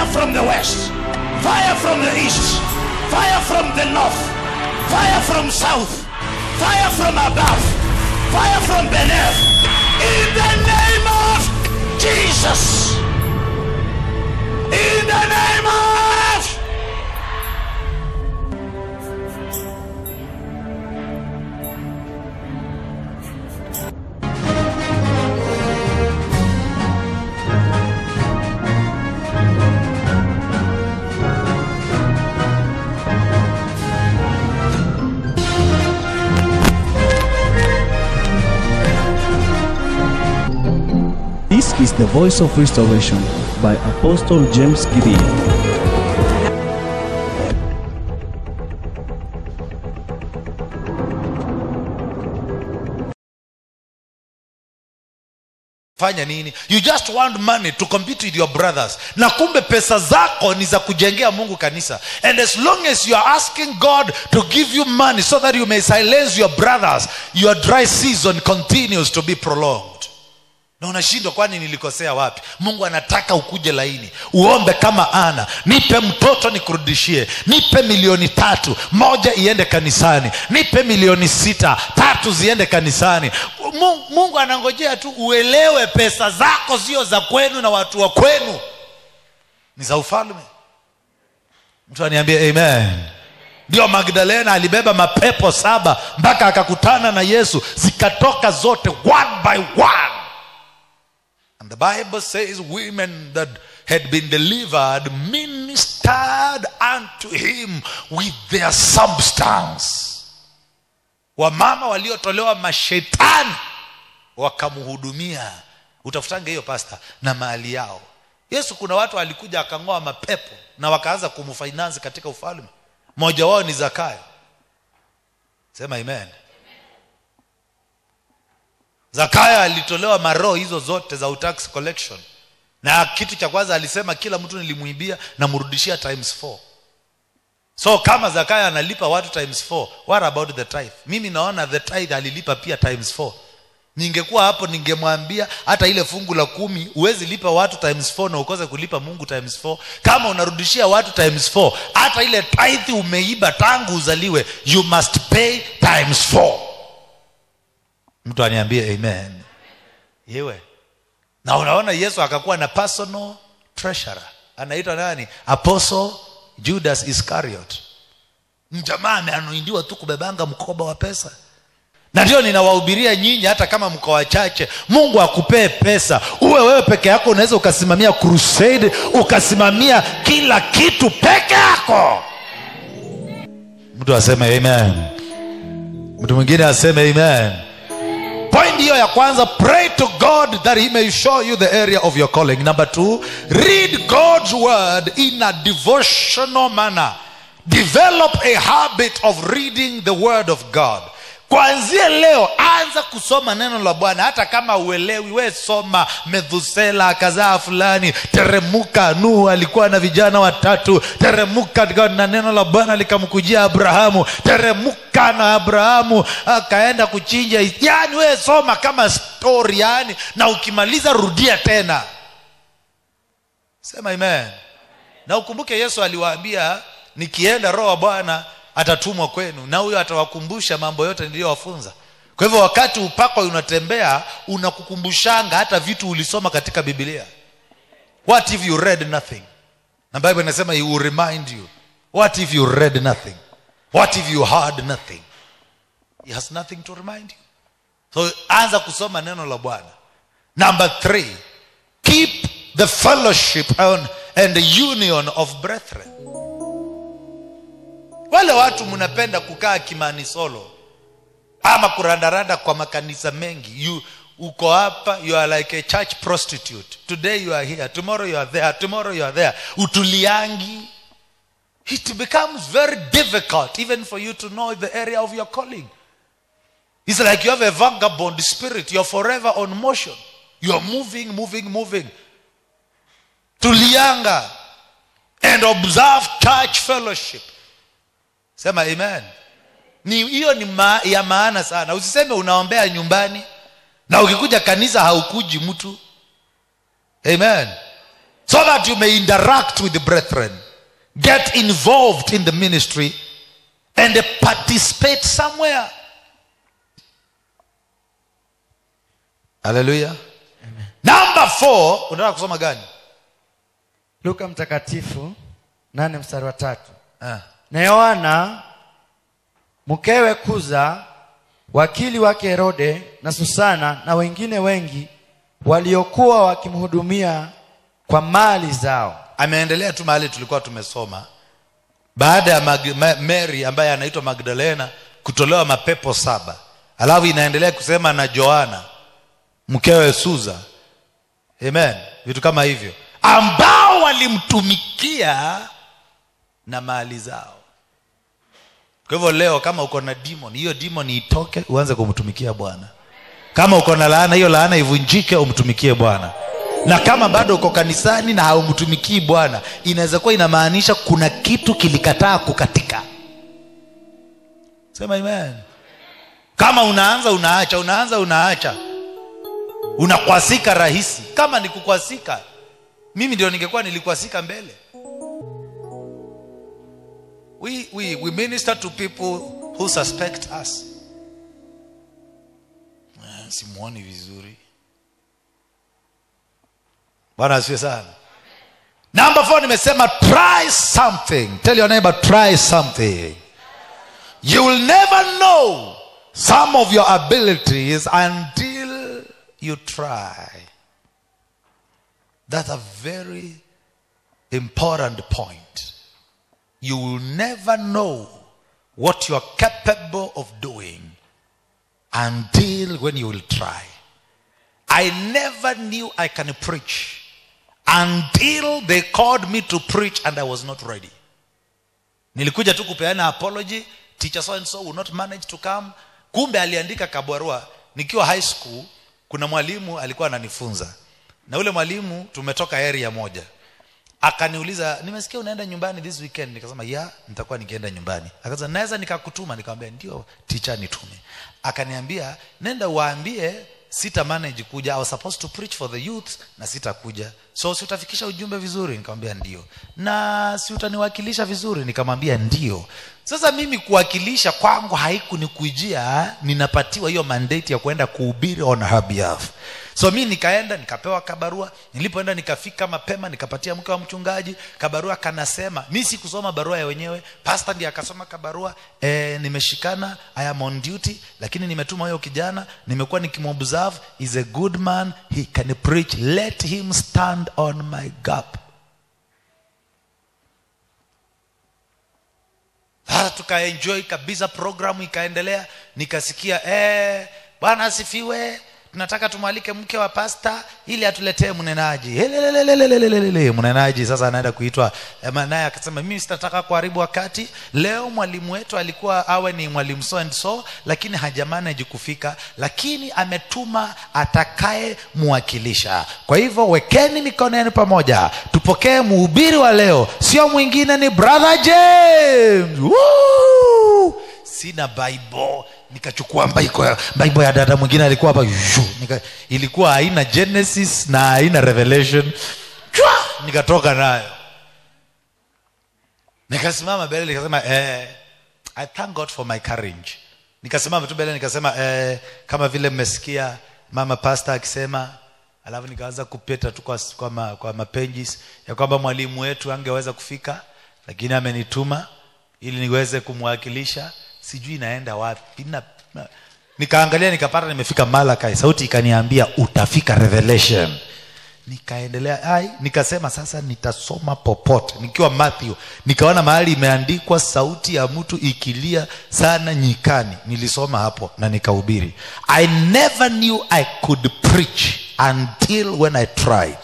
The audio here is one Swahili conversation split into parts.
from the west, fire from the east, fire from the north, fire from south, fire from above, fire from beneath. In the name of Jesus. In the name of This is the voice of restoration by Apostle James Gideon. fanya nini you just want money to compete with your brothers na kumbe pesa zako ni za kujengea mungu kanisa and as long as you are asking god to give you money so that you may silence your brothers your dry season continues to be prolonged na unashindwa kwani nilikosea wapi mungu anataka ukuje laini uombe kama ana nipe mtoto nikurudishie nipe milioni tatu moja iende kanisani nipe milioni sita tatu ziende kanisani mungu, mungu anangojea tu uelewe pesa zako sio za kwenu na watu wa kwenu ni za ufalme mtu aniambie amen ndio magdalena alibeba mapepo saba mpaka akakutana na yesu zikatoka zote one by one And the Bible says women that had been delivered ministered unto him with their substance. Wamama waliotolewa mashetani wakamhudumia. Utafutange hiyo pasta na mali yao. Yesu kuna watu alikuja akang'oa mapepo na wakaanza kumfinance katika ufalme. Mmoja wao ni Zakayo. Sema amen. Zakayo alitolewa maroho hizo zote za utax collection, na kitu cha kwanza alisema kila mtu nilimwibia namrudishia times four. So kama Zakayo analipa watu times four, what about the tithe? Mimi naona the tithe alilipa pia times four. Ningekuwa hapo ningemwambia hata ile fungu la kumi huwezi lipa watu times four na ukose kulipa Mungu times four. Kama unarudishia watu times four, hata ile tithe umeiba tangu uzaliwe, you must pay times four mtu aniambie amen yewe na unaona yesu akakuwa na personal treasurer anaitwa nani apostle judas iscariot mjamaa ameanuindiwa tu kubebanga mkoba wa pesa na ndio ninawahubiria nyinyi hata kama mko wachache mungu akupee pesa uwe wewe peke yako unaweza ukasimamia crusade ukasimamia kila kitu peke yako mtu aseme amen mtu mwingine aseme amen point hiyo ya kwanza pray to god that he may show you the area of your calling number two read god's word in a devotional manner develop a habit of reading the word of god kwanzia leo anza kusoma neno la bwana hata kama uelewi we soma methusela akazaa fulani teremuka nuhu alikuwa na vijana watatu teremuka na neno la bwana likamkujia abrahamu teremuka na abrahamu akaenda kuchinja yani we soma kama story yani na ukimaliza rudia tena sema amen na ukumbuke yesu aliwaambia nikienda roho wa bwana atatumwa kwenu na huyo atawakumbusha mambo yote niliyowafunza kwa hivyo wakati upako unatembea unakukumbushanga hata vitu ulisoma katika biblia what if you read nothing na bible inasema he will remind you what if you read nothing what if you heard nothing he has nothing to remind you so anza kusoma neno la bwana number three keep the fellowship and, and the union of brethren wale watu mnapenda kukaa kimani solo ama kurandaranda kwa makanisa mengi you uko hapa you are like a church prostitute today you are here tomorrow you are there tomorrow you are there utuliangi it becomes very difficult even for you to know the area of your calling it's like you have a vagabond spirit you're forever on motion you're moving moving moving tulianga and observe church fellowship sema amen ni hiyo ni ma, ya maana sana usiseme unaombea nyumbani na ukikuja kanisa haukuji mtu amen so that you may interact with the brethren get involved in the ministry and participate somewhere haleluya number four unataka kusoma gani luka mtakatifu nane mstari wa tatu ah. na yohana mkewe kuza wakili wake herode na susana na wengine wengi waliokuwa wakimhudumia kwa mali zao ameendelea tu mahali tulikuwa tumesoma baada ya Mag- Ma- mary ambaye anaitwa magdalena kutolewa mapepo saba alafu inaendelea kusema na joana mkewe suza amen vitu kama hivyo ambao walimtumikia na mali zao kwa hivyo leo kama uko na demon hiyo demon itoke uanze kumtumikia bwana kama uko na laana hiyo laana ivunjike umtumikie bwana na kama bado uko kanisani na haumtumikii bwana inaweza kuwa inamaanisha kuna kitu kilikataa kukatika sema amen kama unaanza unaacha unaanza unaacha unakwasika rahisi kama ni kukwasika mimi ndio ningekuwa nilikwasika mbele we, we, we minister to people who suspect us Eh, simuoni vizuri bwana asiwe sana number four nimesema try something tell your neighbor try something you will never know some of your abilities until you try that's a very important point you will never know what you are capable of doing until when you will try. I never knew I can preach until they called me to preach and I was not ready. Nilikuja tu kupeana apology, teacher so and so will not manage to come. Kumbe aliandika kabarua nikiwa high school, kuna mwalimu alikuwa ananifunza. Na ule mwalimu tumetoka area moja akaniuliza nimesikia unaenda nyumbani this weekend nikasema ya nitakuwa nikienda nyumbani akasema naweza nikakutuma nikamwambia ndio teacher nitume akaniambia nenda waambie sita manage kuja I was supposed to preach for the youth na sitakuja so si utafikisha ujumbe vizuri nikamwambia ndio na si utaniwakilisha vizuri nikamwambia ndio sasa mimi kuwakilisha kwangu haikunikuijia ninapatiwa hiyo mandate ya kwenda kuhubiri on her behalf so mi nikaenda nikapewa kabarua nilipoenda nikafika mapema nikapatia mke wa mchungaji kabarua kanasema mi sikusoma barua ya wenyewe pasta ndiye akasoma kabarua e, nimeshikana i am on duty lakini nimetuma huyo kijana nimekuwa nikimobserve is a good man he can preach let him stand on my gap sasa tukaenjoy kabisa programu ikaendelea nikasikia eh, bwana asifiwe tunataka tumwalike mke wa pasta ili atuletee mnenaji Helelelelelelelele. mnenaji sasa anaenda kuitwa eh, naye akasema mimi sitataka kuharibu wakati leo mwalimu wetu alikuwa awe ni mwalimu so and so lakini hajamanage kufika lakini ametuma atakaye muwakilisha kwa hivyo wekeni mikono yenu pamoja tupokee mhubiri wa leo sio mwingine ni brother james Woo! sina bible nikachukua bible ya, bible ya dada mwingine alikuwa hapa Shoo! nika, ilikuwa haina genesis na haina revelation Chwa! nikatoka nayo nikasimama mbele nikasema eh, i thank god for my courage nikasimama tu mbele nikasema eh, kama vile mmesikia mama pasta akisema alafu nikaanza kupeta tu kwa, kwa, ma, kwa mapenjis ya kwamba mwalimu wetu angeweza kufika lakini amenituma ili niweze kumwakilisha sijui inaenda wapi na, na, nikaangalia nikapata nimefika malakai sauti ikaniambia utafika revelation nikaendelea ai nikasema sasa nitasoma popote nikiwa matthew nikaona mahali imeandikwa sauti ya mtu ikilia sana nyikani nilisoma hapo na nikahubiri i never knew i could preach until when i tried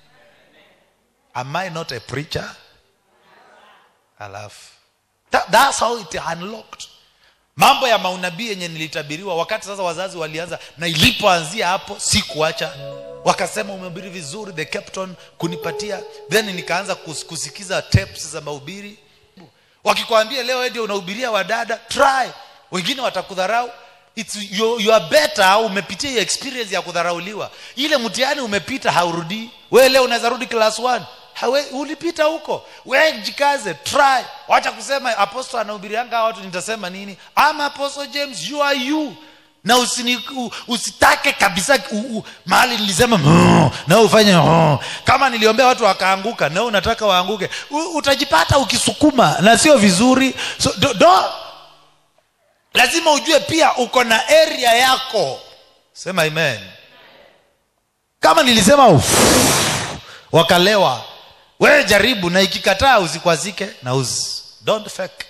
am i not a preacher alafu That, that's how it unlocked mambo ya maunabii yenye nilitabiriwa wakati sasa wazazi walianza na ilipoanzia hapo sikuacha wakasema umehubiri vizuri they kept on kunipatia then nikaanza kus- kusikiza tapes za mahubiri wakikwambia leo wewe ndio unahubiria wadada try wengine watakudharau It's, you, you are better umepitia hiyo experience ya kudharauliwa ile mtihani umepita haurudii wewe leo unaweza rudi class 1 hawe, ulipita huko we jikaze try wacha kusema apostle anahubirianga watu nitasema nini ama apostle james you are you na usini, u, usitake kabisa u, u, mahali nilisema "Mm," na wewe ufanye "Mm." kama niliombea watu wakaanguka na wewe unataka waanguke u, utajipata ukisukuma na sio vizuri so, do, do, lazima ujue pia uko na area yako sema amen kama nilisema uf, wakalewa wewe jaribu na ikikataa usikwazike na usi don't fake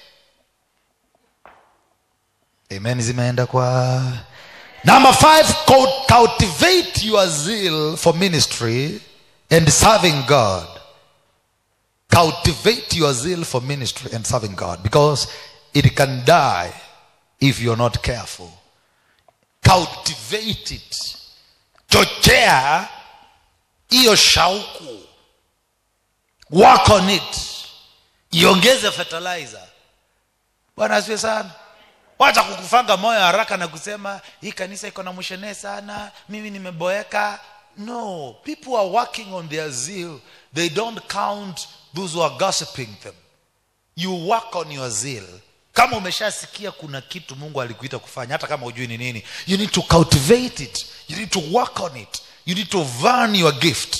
amen zimeenda kwa number five cul- cultivate your zeal for ministry and serving god cultivate your zeal for ministry and serving god because it can die if you're not careful cultivate it chochea hiyo shauku work on it iongeze fertilizer bwana asiwe sana wacha kukufanga moyo haraka na kusema hii kanisa iko na mshenee sana mimi nimeboeka no people are working on their zeal they don't count those who are gossiping them you work on your zeal kama umeshasikia kuna kitu mungu alikuita kufanya hata kama hujui ni nini you need to cultivate it you need to work on it you need to varn your gift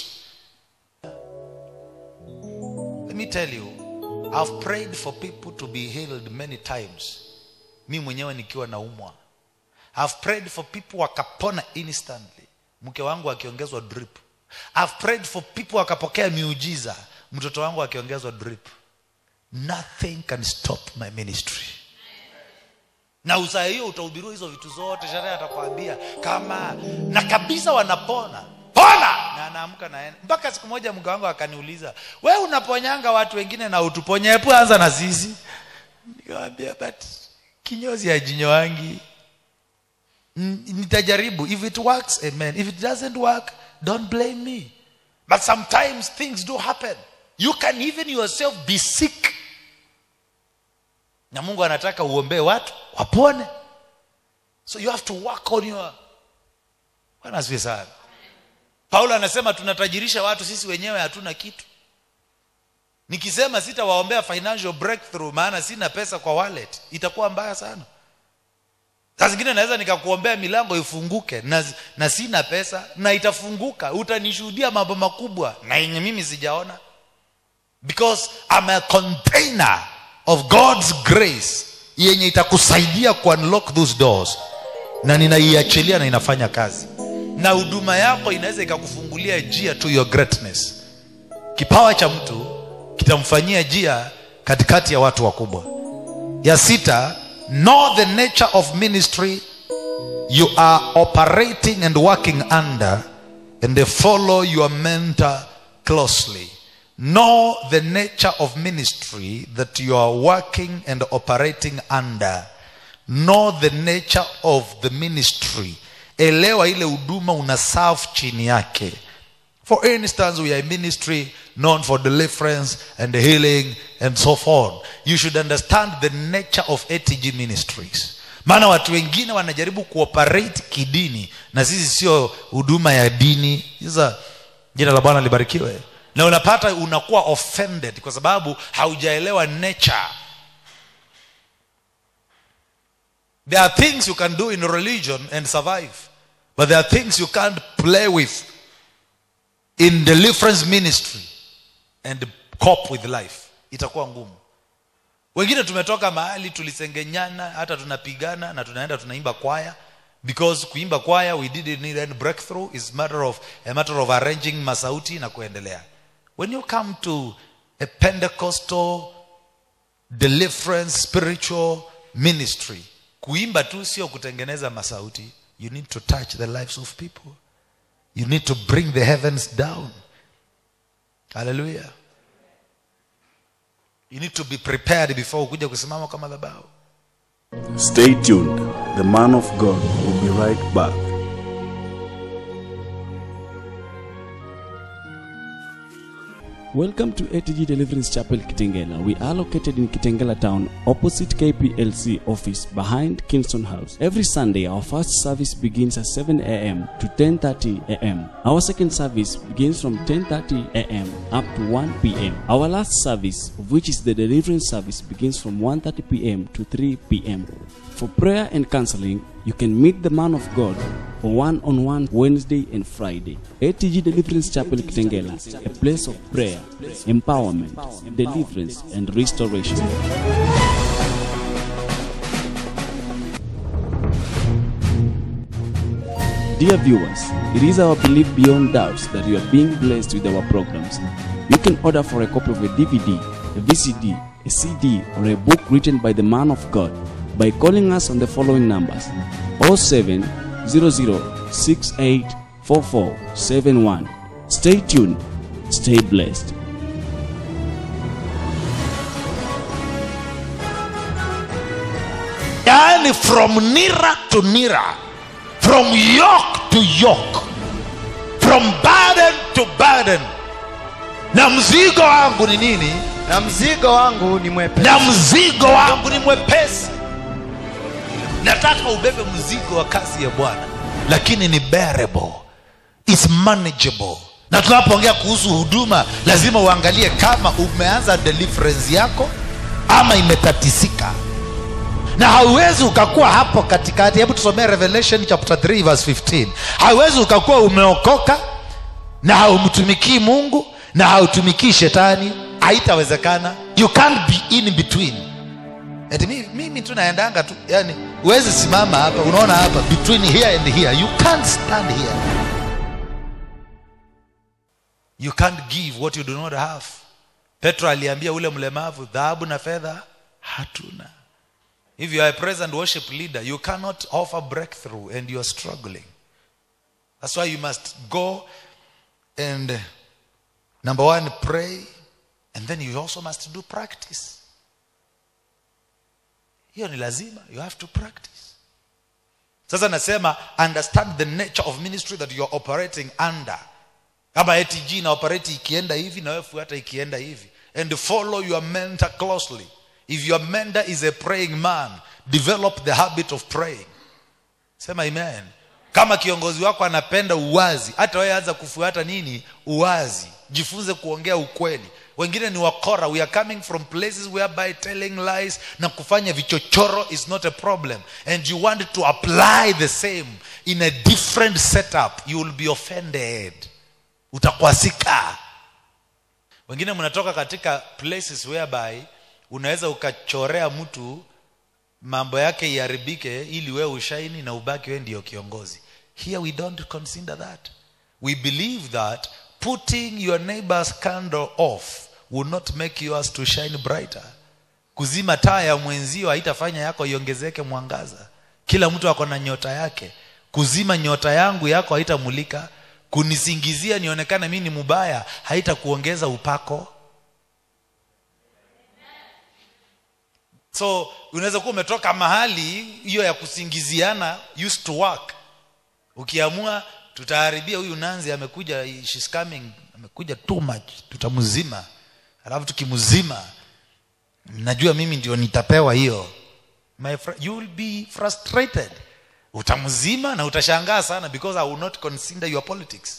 let me tell you i've prayed for people to be healed many times mi mwenyewe nikiwa naumwa i've prayed for people wakapona instantly mke wangu akiongezwa drip i've prayed for people wakapokea miujiza mtoto wangu akiongezwa drip nothing can stop my ministry na usaa hiyo utahubiriwa hizo vitu zote sherehe atakwambia kama na kabisa wanapona pona na anaamka naenda mpaka siku moja mke wangu akaniuliza we unaponyanga watu wengine na utuponye hebu anza na sisi nikamwambia but kinyozi ya jinyo wangi N- nitajaribu if it works amen if it doesn't work don't blame me but sometimes things do happen you can even yourself be sick na mungu anataka uombee watu wapone so you have to work on your bwana asifiwe sana paulo anasema tunatajirisha watu sisi wenyewe hatuna kitu nikisema sitawaombea financial breakthrough maana sina pesa kwa wallet itakuwa mbaya sana saa zingine naweza nikakuombea milango ifunguke na, na sina pesa na itafunguka utanishuhudia mambo makubwa na yenye mimi sijaona because I'm a container of God's grace yenye itakusaidia ku unlock those doors na ninaiachilia na inafanya kazi na huduma yako inaweza ikakufungulia njia to your greatness kipawa cha mtu kitamfanyia njia katikati ya watu wakubwa ya sita know the nature of ministry you are operating and working under and they follow your mentor closely know the nature of ministry that you are working and operating under know the nature of the ministry elewa ile huduma una serve chini yake for instance we are a ministry known for deliverance and healing and so forth you should understand the nature of atg ministries maana watu wengine wanajaribu kuoperate kidini na sisi sio huduma ya dini sasa jina la bwana libarikiwe na unapata unakuwa offended kwa sababu haujaelewa nature there are things you can do in religion and survive but there are things you can't play with in deliverance ministry and cope with life itakuwa ngumu wengine tumetoka mahali tulisengenyana hata tunapigana na tunaenda tunaimba kwaya because kuimba kwaya we didn't need any breakthrough is matter of a matter of arranging masauti na kuendelea when you come to a pentecostal deliverance spiritual ministry kuimba tu sio kutengeneza masauti you need to touch the lives of people you need to bring the heavens down hallelujah you need to be prepared before ukuja kusimama kwa madhabahu Stay tuned. The man of God will be right back. Welcome to ATG Deliverance Chapel Kitengela. We are located in Kitengela town, opposite KPLC office, behind Kingston House. Every Sunday, our first service begins at 7 a.m. to 10:30 a.m. Our second service begins from 10:30 a.m. up to 1 p.m. Our last service, which is the deliverance service, begins from 1:30 p.m. to 3 p.m. For prayer and counseling, you can meet the man of God for one-on-one Wednesday and Friday. ATG Deliverance Chapel Kitengela, a place of prayer, empowerment, deliverance, and restoration. Dear viewers, it is our belief beyond doubts that you are being blessed with our programs. You can order for a copy of a DVD, a VCD, a CD, or a book written by the man of God by calling us on the following numbers 07 00684471. Stay tuned, stay blessed. yaani from nira to nira from yoke to yoke from burden to burden na mzigo wangu ni nini na mzigo wangu ni mwepesi na mzigo wangu ni mwepesi nataka ubebe mzigo wa kazi ya bwana lakini ni bearable is manageable na tunapoongea kuhusu huduma lazima uangalie kama umeanza deliverance yako ama imetatisika na hauwezi ukakuwa hapo katikati hebu tusomee revelation chapter 3 verse 15 hauwezi ukakuwa umeokoka na haumtumikii mungu na hautumikii shetani haitawezekana you can't be in between Eti mimi, mimi tu naendanga tu yani huwezi simama hapa unaona hapa between here and here you can't stand here you can't give what you do not have petro aliambia ule mlemavu dhahabu na fedha hatuna if you are a present worship leader you cannot offer breakthrough and you are struggling that's why you must go and uh, number one pray and then you also must do practice hiyo ni lazima you have to practice sasa nasema understand the nature of ministry that you're operating under kama atg ina operate ikienda hivi na wewe fuata ikienda hivi and follow your mentor closely if your mentor is a praying man develop the habit of praying sema amen kama kiongozi wako anapenda uwazi hata wewe anza kufuata nini uwazi jifunze kuongea ukweli wengine ni wakora we are coming from places whereby telling lies na kufanya vichochoro is not a problem and you want to apply the same in a different setup you will be offended utakwasika wengine mnatoka katika places whereby unaweza ukachorea mtu mambo yake iharibike ili wewe ushaini na ubaki wewe ndio kiongozi here we don't consider that we believe that putting your neighbor's candle off will not make yours to shine brighter kuzima taa ya mwenzio haitafanya yako iongezeke mwangaza kila mtu ako na nyota yake kuzima nyota yangu yako haitamulika kunisingizia nionekane mi ni mubaya haitakuongeza upako so unaweza kuwa umetoka mahali hiyo ya kusingiziana used to work ukiamua tutaharibia huyu nanzi amekuja she's coming amekuja too much tutamzima alafu tukimzima najua mimi ndio nitapewa hiyo My fr- you will be frustrated utamzima na utashangaa sana because i will not consider your politics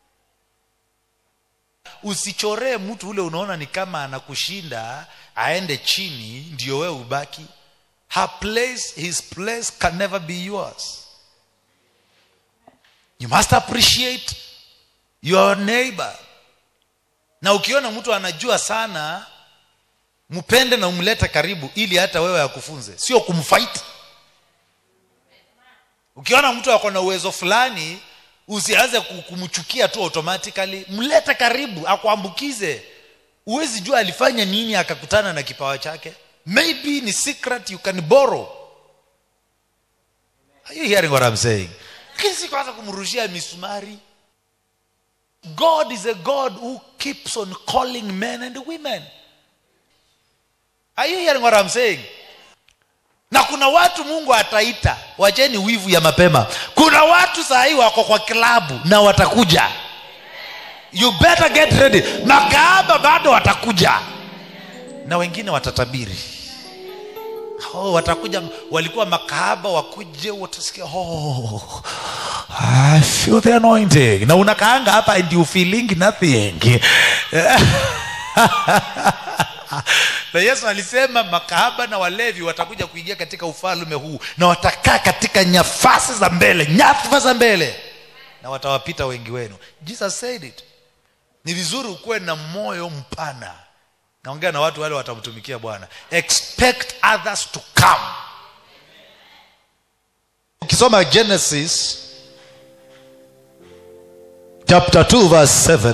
usichoree mtu ule unaona ni kama anakushinda aende chini ndio wewe ubaki her place his place can never be yours you must appreciate your neighbor na ukiona mtu anajua sana mpende na umlete karibu ili hata wewe akufunze sio kumfight ukiona mtu ako na uwezo fulani usianze ku- kumchukia tu automatically mlete karibu akuambukize huwezi jua alifanya nini akakutana na kipawa chake maybe ni secret you can borrow are you hearing what I'm saying lakini si kwanza kumrushia misumari god is a god who keeps on calling men and women are you hearing what I'm saying na kuna watu mungu ataita wacheni wivu ya mapema kuna watu saa hii wako kwa klabu na watakuja you better get ready makahaba bado watakuja na wengine watatabiri oh, watakuja walikuwa makahaba wakuje watasikia oh, I feel the anointing na unakaanga hapa and you feeling nothing na yesu alisema makahaba na walevi watakuja kuingia katika ufalme huu na watakaa katika nyafasi za mbele nyadhifa za mbele na watawapita wengi wenu jesus said it ni vizuri ukuwe na moyo mpana naongea na watu wale watamtumikia bwana expect others to come ukisoma genesis chapter 2 verse 7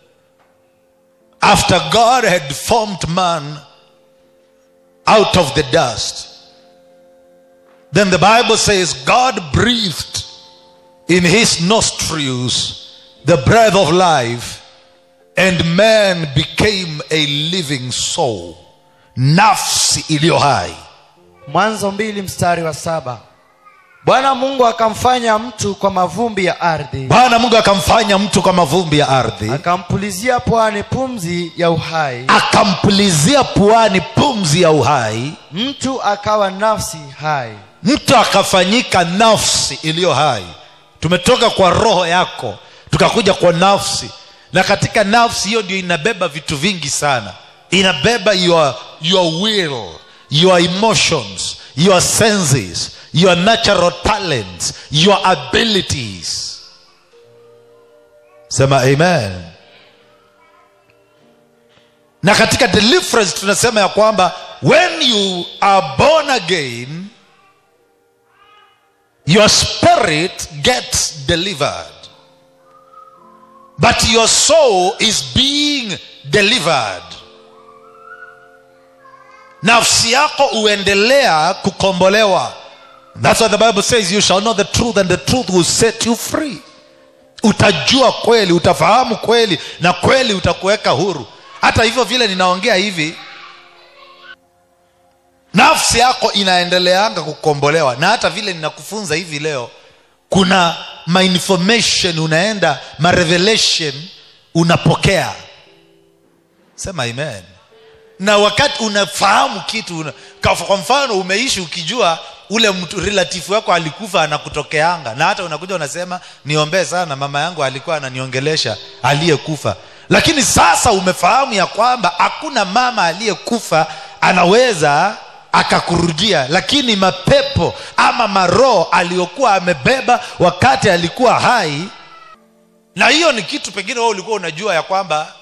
after god had formed man out of the dust then the bible says god breathed in his nostrils the breath of life and man became a living soul nafsi iliyo hai mwanzo mbili mstari wa saba bwana mungu akamfanya mtu kwa mavumbi ya ardhi bwana mungu akamfanya mtu kwa mavumbi ya ardhi akampulizia pwani pumzi ya uhai akampulizia puani pumzi ya uhai mtu akawa nafsi hai mtu akafanyika nafsi iliyo hai tumetoka kwa roho yako tukakuja kwa nafsi na katika nafsi hiyo ndio inabeba vitu vingi sana inabeba your, your will your emotions your senses your natural talents your abilities sema amen na katika deliverance tunasema ya kwamba when you are born again your spirit gets delivered but your soul is being delivered nafsi yako huendelea kukombolewa that's why the bible says you shall know the truth and the truth will set you free utajua kweli utafahamu kweli na kweli utakuweka huru hata hivyo vile ninaongea hivi nafsi yako inaendeleanga kukombolewa na hata vile ninakufunza hivi leo kuna mainformation unaenda marevelation unapokea sema amen na wakati unafahamu kitu una, kwa kwa mfano umeishi ukijua ule mtu relative wako alikufa anakutokeanga na hata unakuja unasema niombee sana mama yangu alikuwa ananiongelesha aliyekufa lakini sasa umefahamu ya kwamba hakuna mama aliyekufa anaweza akakurudia lakini mapepo ama maroho aliyokuwa amebeba wakati alikuwa hai na hiyo ni kitu pengine wewe ulikuwa unajua ya kwamba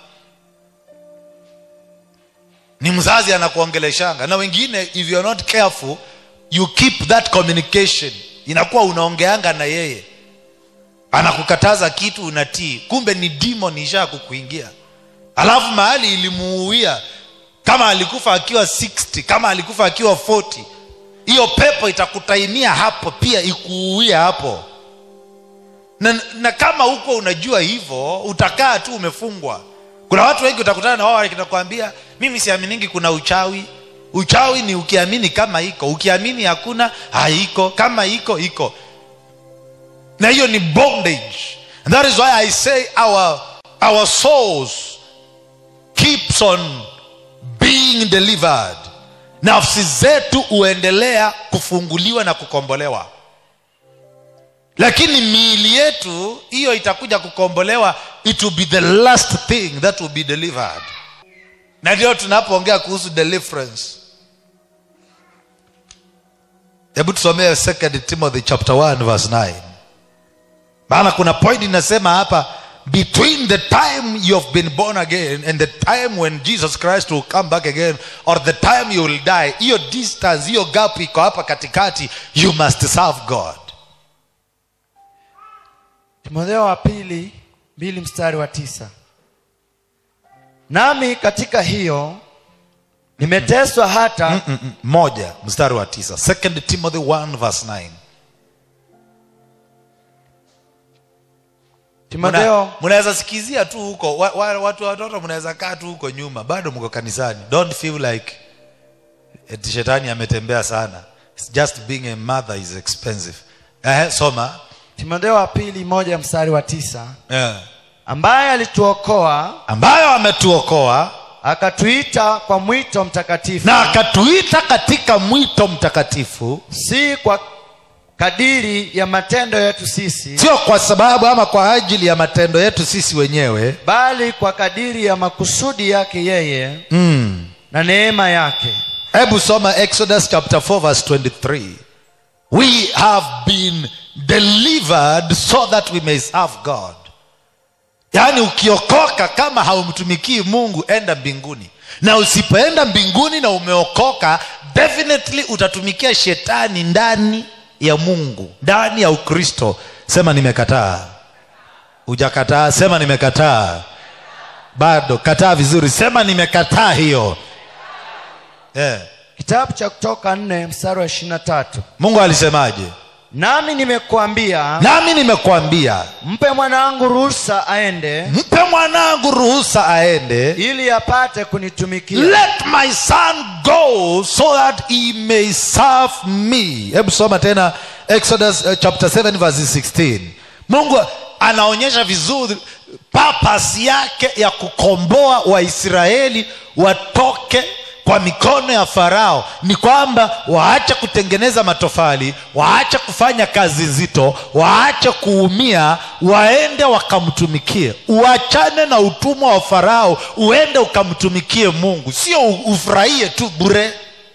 ni mzazi anakuongeleshanga na wengine if you are not careful you keep that communication inakuwa unaongeanga na yeye anakukataza kitu unatii kumbe ni demon isha kukuingia alafu mahali ilimuuia kama alikufa akiwa 60 kama alikufa akiwa 40 hiyo pepo itakutainia hapo pia ikuuia hapo na, na kama huko unajua hivyo utakaa tu umefungwa kuna watu wengi utakutana na wao wakinakwambia mimi siaminingi kuna uchawi uchawi ni ukiamini kama iko ukiamini hakuna haiko kama iko iko na hiyo ni bondage and that is why i say our, our souls keeps on being delivered nafsi zetu huendelea kufunguliwa na kukombolewa lakini miili yetu hiyo itakuja kukombolewa it will be the last thing that will be delivered na ndio tunapoongea kuhusu deliverance hebu tusomee 2 timothy chapter 1 verse 9 maana kuna point inasema hapa between the time you have been born again and the time when jesus christ will come back again or the time you will die hiyo distance hiyo gap iko hapa katikati you must serve god timotheo wa pili mbili mstari wa tisa nami katika hiyo nimeteswa hata Mm-mm. moja mstari wa tisa second timothy 1 verse 9 timotheo Muna- mnaweza sikizia tu huko wa, wa, watu watoto mnaweza kaa tu huko nyuma bado mko kanisani don't feel like eti shetani ametembea sana It's just being a mother is expensive eh, soma timotheo wa pili moja mstari wa tisa eh. ambaye alituokoa ambayo ametuokoa akatuita kwa mwito mtakatifu na akatuita katika mwito mtakatifu si kwa kadiri ya matendo yetu sisi sio kwa sababu ama kwa ajili ya matendo yetu sisi wenyewe bali kwa kadiri ya makusudi yake yeye mm. na neema yake hebu soma exodus chapter 4 verse 23 we have been delivered so that we may serve god yaani ukiokoka kama haumtumikii mungu enda mbinguni na usipoenda mbinguni na umeokoka definitely utatumikia shetani ndani ya mungu ndani ya ukristo sema nimekataa hujakataa sema nimekataa bado kataa vizuri sema nimekataa hiyo yeah. kitabu cha kutoka nne mstari wa ishirina tatu mungu alisemaje nami nimekuambia nami nimekuambia mpe mwanangu ruhusa aende mpe mwanangu ruhusa aende ili apate kunitumikia let my son go so that he may serve me hebu soma tena exodus uh, chapter 7 verse 16 mungu anaonyesha vizuri papas yake ya kukomboa waisraeli watoke kwa mikono ya farao ni kwamba waache kutengeneza matofali waache kufanya kazi nzito waache kuumia waende wakamtumikie uachane na utumwa wa farao uende ukamtumikie mungu sio u- ufurahie tu bure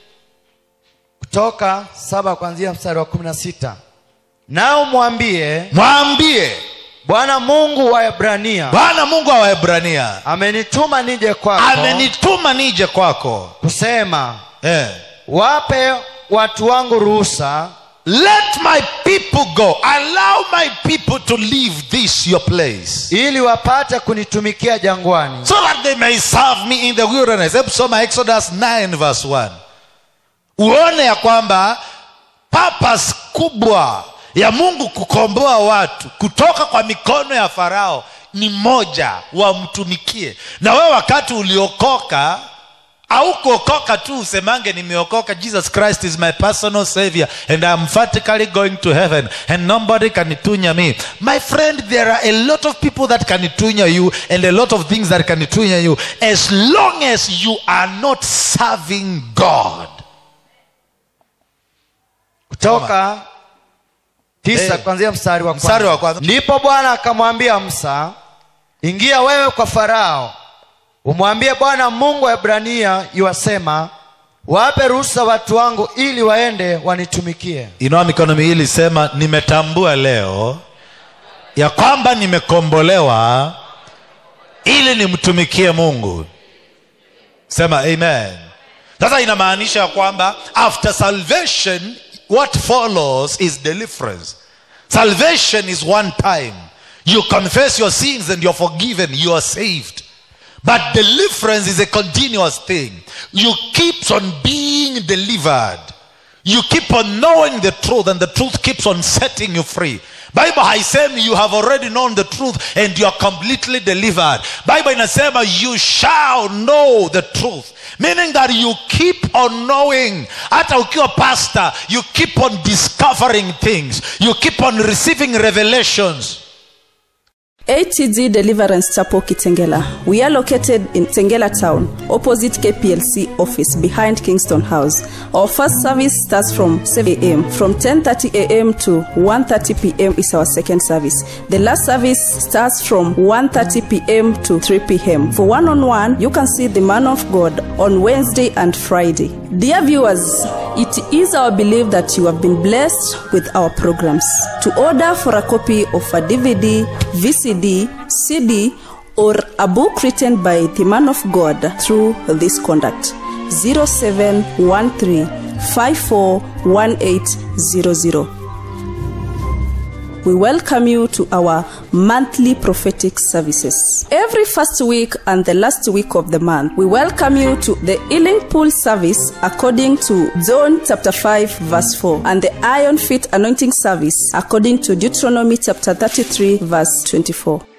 kutoka saba kuanzia mstari wa kumi na sita nao mwambie mwambie bwana mungu wa ebrania bwana mungu wa waebrania amenituma nije kwako amenituma nije kwako kusema eh. wape watu wangu ruhusa let my people go allow my people to leave this your place ili wapate kunitumikia jangwani so that they may serve me in the wilderness hebu soma exodus 9 verse 1 uone ya kwamba papas kubwa ya mungu kukomboa watu kutoka kwa mikono ya farao ni moja wamtumikie na wewe wakati uliokoka au kuokoka tu usemange nimeokoka jesus christ is my personal savior and i'm emphatically going to heaven and nobody can tunya me my friend there are a lot of people that can tunya you and a lot of things that can tunya you as long as you are not serving god kutoka tisa Eh. kuanzia mstari wa Mstari kwanza. wa kwanza. ndipo bwana akamwambia musa ingia wewe kwa farao umwambie bwana mungu wa ebrania yuwasema wape ruhusa watu wangu ili waende wanitumikie inua mikono miwili sema nimetambua leo ya kwamba nimekombolewa ili nimtumikie mungu sema amen sasa inamaanisha ya kwamba after salvation what follows is deliverance salvation is one time you confess your sins and you're forgiven you are saved but deliverance is a continuous thing you keep on being delivered you keep on knowing the truth and the truth keeps on setting you free bible haisemi you have already known the truth and you are completely delivered bible inasema you shall know the truth meaning that you keep on knowing hata ukiwa pastor you keep on discovering things you keep on receiving revelations ATG Deliverance Chapel Kitengela. We are located in Tengela town, opposite KPLC office behind Kingston House. Our first service starts from 7 a.m. From 10:30 a.m. to 1:30 p.m. is our second service. The last service starts from 1:30 p.m. to 3 p.m. For one-on-one, you can see the man of God on Wednesday and Friday. Dear viewers, it is our belief that you have been blessed with our programs. To order for a copy of a DVD, VCD, CD, or a book written by the man of God through this contact 0713 541800. We welcome you to our monthly prophetic services. Every first week and the last week of the month, we welcome you to the healing pool service according to John chapter 5 verse 4 and the iron feet anointing service according to Deuteronomy chapter 33 verse 24.